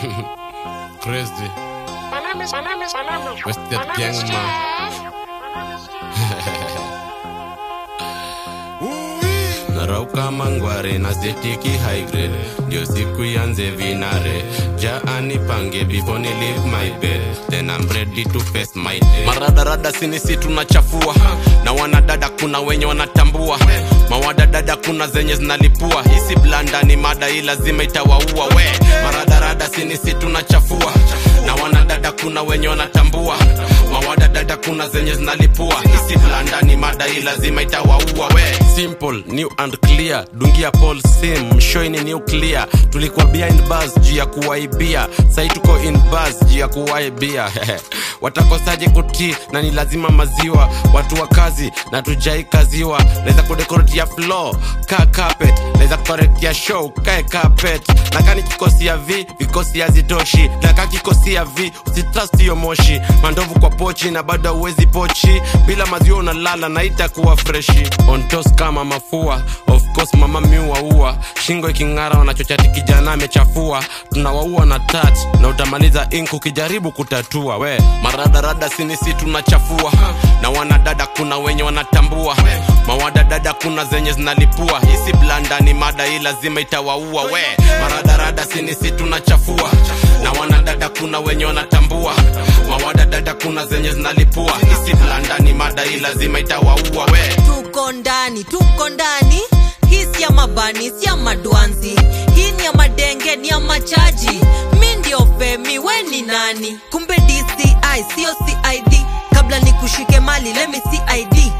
Crazy. My name is, my name is, my name is, Wasted my name gang, is man. Jeff. narauka mangware na setiki high grade ndio siku yanze vinare jaani pange before ni leave my bed then I'm ready to face my day maradarada sinisi tunachafua na wanadada kuna wenye wanatambua mawadadada kuna zenye zinalipua hisi blanda ni mada hii lazima itawaua we maradarada sinisi tunachafua na wanadada kuna wenye wanatambua mawadadada kuna zenye zinalipua hisi blanda ni mada hii lazima itawaua we simple new and clear dungia paul sim mshoini nuclear tulikuwa behind bars juu ya kuwaibia sai tuko in bars juu ya kuwaibia watakosaje kutii na ni lazima maziwa watu wa kazi na tujai kaziwa naweza kudekoretia floor ka carpet naweza kukoretia show kae carpet na kani kikosi ya v vikosi hazitoshi na ka kikosi ya v usitrust hiyo moshi mandovu kwa pochi na bado uwezi pochi bila maziwa unalala na itakuwa freshi on toast kama mafua of course mama miuaua shingo iking'ara wanachochati kijana amechafua tunawaua na tat na utamaliza ink ukijaribu kutatua we maradarada sinisi tunachafua na wanadada kuna wenye wanatambua mawadadada kuna zenye zinalipua hisi blanda ni mada hii lazima itawaua we maradarada sinisi tunachafua na wanadada kuna wenye wanatambua mawadadada kuna zenye zinalipua hisi blanda ni mada hii lazima itawaua we tuko ndani tuko ndani hii si ya mabani si ya madwanzi hii ni ya madenge ni ya machaji mi ndio femi we ni nani kumbe dci sio cid kabla ni kushike mali lemi cid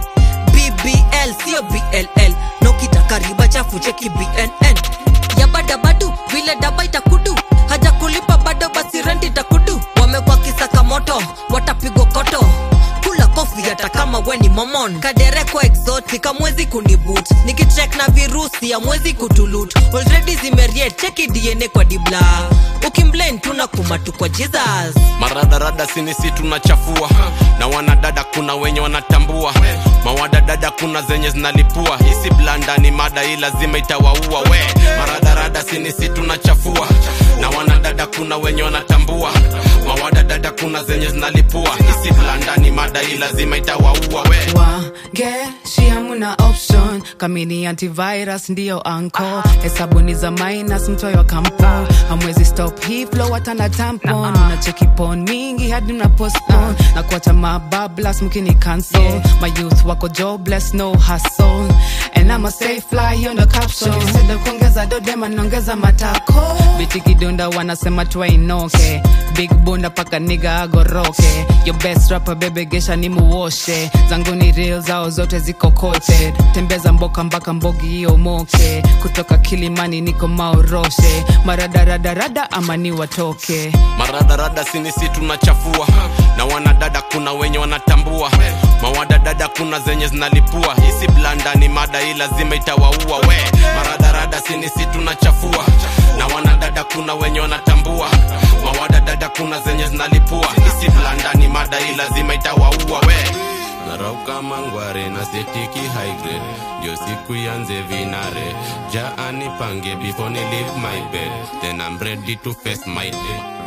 bbl sio bll nokitaka riba chafu cheki bnn ya badabadu vile daba itakudu haja kulipa bado basi renti itakudu wamekwa kisaka moto watapigwa koto kula kofi hata kama we ni momon kadereko exotic amwezi kunibut nikichek na virusi amwezi kutulut already zimeriet cheki dna kwa dibla ukimblame tuna kumatu kwa jesus maradarada sinisi tunachafua na wanadada kuna wenye wanatambua mawadadada kuna zenye zinalipua hisi blanda ni mada hii lazima itawaua we maradarada sinisi tunachafua na wanadada kuna wenye wanatambua mawadadada kuna zenye zinalipua hisi blanda ni mada hii lazima itawaua we wangeshi hamuna option kamini antivirus ndiyo anko hesabuni za minus mtoyo wa kampo hamwezi stop hii flow hata na tampon unacheki pon mingi hadi mna postpone na kuacha mabablas mkini cancel my youth wako jobless no hustle and I'm a stay fly hiyo ndo caption instead of kuongeza dodema naongeza matako biti kidunda wanasema twainoke big bunda paka niga agoroke your best rapper bebe gesha ni muoshe zangu ni real zao zote ziko kote tembeza mboka mpaka mbogi hiyo moke kutoka kilimani niko maoroshe maradaradarada ama ni watoke maradarada sinisi tunachafua na wanadada kuna wenye wanatambua mawadadada kuna zenye zinalipua hisi blanda ni mada hii lazima itawaua we maradarada sinisi tunachafua na wanadada kuna wenye wanatambua mawadadada kuna zenye zinalipua hisi blanda ni mada hii lazima itawaua we narauka mangware na setiki high grade ndio siku yanze vinare jaani pange before ni leave my bed then I'm ready to face my day